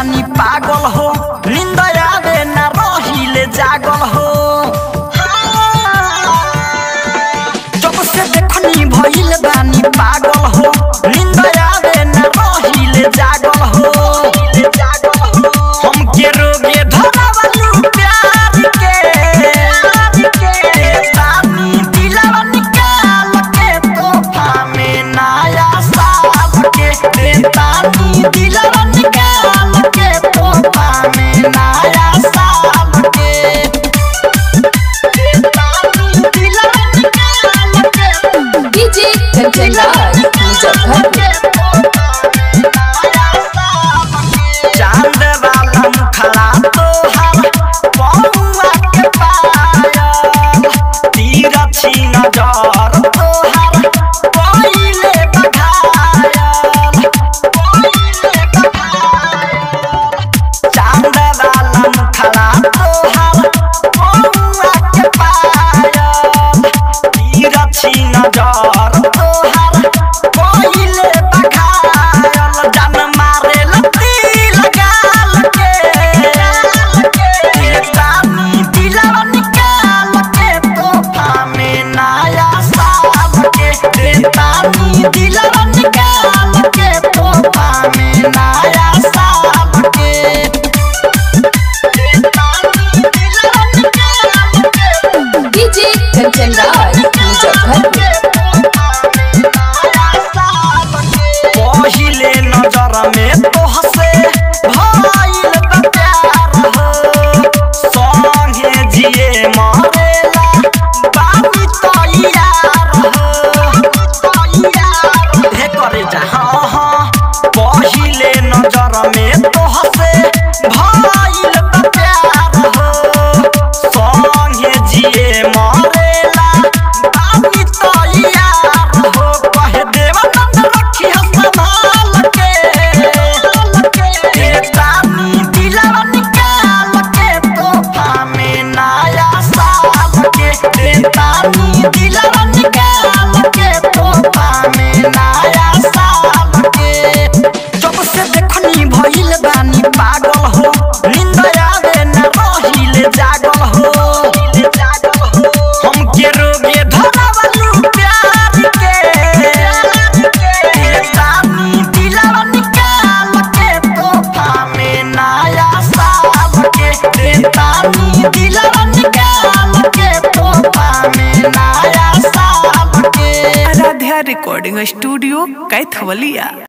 बानी पागल हो नींद आवे ना रहिले जागल हो जब से देखनी भइल बानी पागल हो नींद आवे ना रहिले जागल हो हम के रोगे धरावलू प्यार के तानी दिलवा निकाल के तोहफा में नया साल के रे तानी दिलवा निकाल के तोहफा में नया साल के रे तानी दिलवा निकाल के डीजे कंचन राज मुजफ्फरपुर चांद वाला मुखड़ा तोहर पौआ के पायल तीर छी नजर तोहर पहिले बघायल पहिले बघायल चांद वाला मुखड़ा तोहर पौआ के पायल तीर छी नजर तोहर पहिले बघायल जन मारे लती लगाल के तानी दिलवा निकाल के तोहफा में नया साल के रे तानी दिलवा निकाल के तोहफा में नया साल के रे तानी दिलवा निकाल के डीजे कंचन राज मुजफ्फरपुर पहिले नजर में तोहसे भइल बा प्यार हो संगे जिए मरेला बानी तैयार हो हे करे जा हाँ हाँ पहिले नजर में तोहसे भइल बा प्यार हो संगे जिए मरेला बानी तैयार हो कहे देवानंद रखी संभाल के के तानी दिलवा निकाल के तोहफा में नया साल के रे तानी दिलवा निकाल के तोहफा में नया साल के जब से देखनी भइल बानी पागल हो नींद आवे ना रहिले जागल हो हम के रोगे धरावलू प्यार के तानी दिलवा निकाल के तोहफा में नया साल के रे तानी दिलवा निकाल के तोहफा में नया साल के आराध्या रिकॉर्डिंग स्टूडियो कैथवलिया